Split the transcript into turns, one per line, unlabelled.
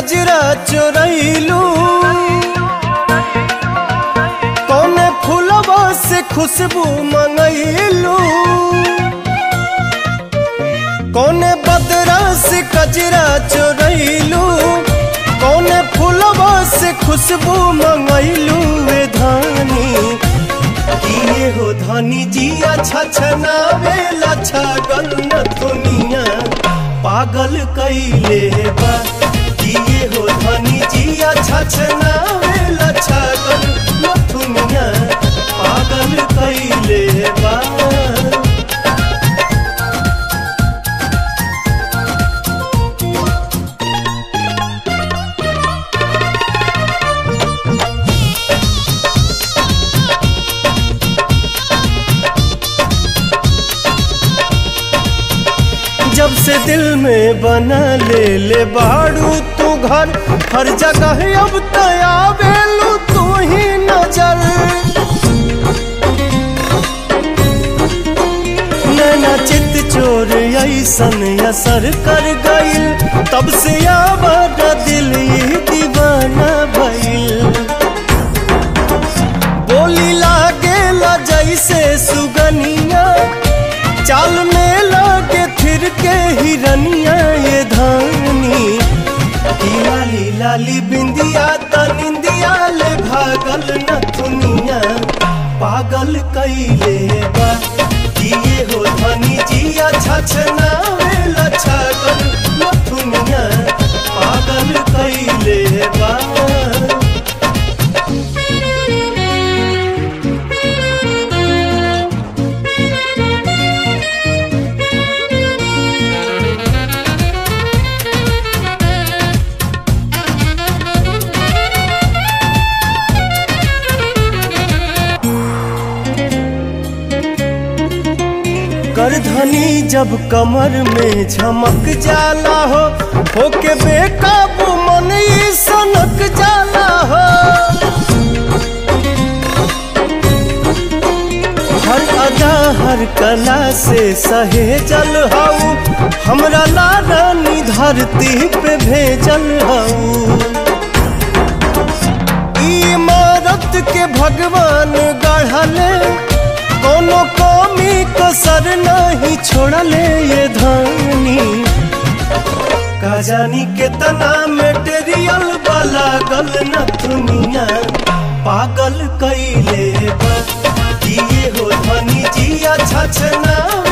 कजरा चोरैलू कौने फूलवा से खुशबू मंगैलू कौने बदरा से कजरा चोरैलू कौने फूलवा से खुशबू मंगैलू वे धानी किए हो धनी जिया छछनावे लछगल न दुनिया पागल कैले बा किए हो धनी जिया छछनावे लछगल न दुनिया पागल कैले बा जब से दिल में बना ले ले बाड़ू तू घर हर जगह अब तया बेलू तू ही नजर नैना चित चोर ऐसन असर कर गईल तब से आवाज दिल ये दीवाना भइल बोली लागे ला जैसे सुगनिया चाल में लागे फिर के हिरनिया ये धानी ई लाली लाली बिंदिया त निंदिया ले भागल न दुनिया पागल कैले बा किए हो धनी जिया छछना वेला छगल न दुनिया पागल कैले बा करधनी जब कमर में झमक जाला हो होके बेकाबू मन ई सनक जाला हो हर अदा हर कला से सहेजल हऊ हमरा लारानी धरती पे भेजल हऊ ई इमारत के भगवान गढ़ले कोनो कमी कसर नहीं छोड़ले ये धानी का जानी कितना मेटेरियल वाला गल न दुनिया पागल कैले बा किए हो धनी जिया छछना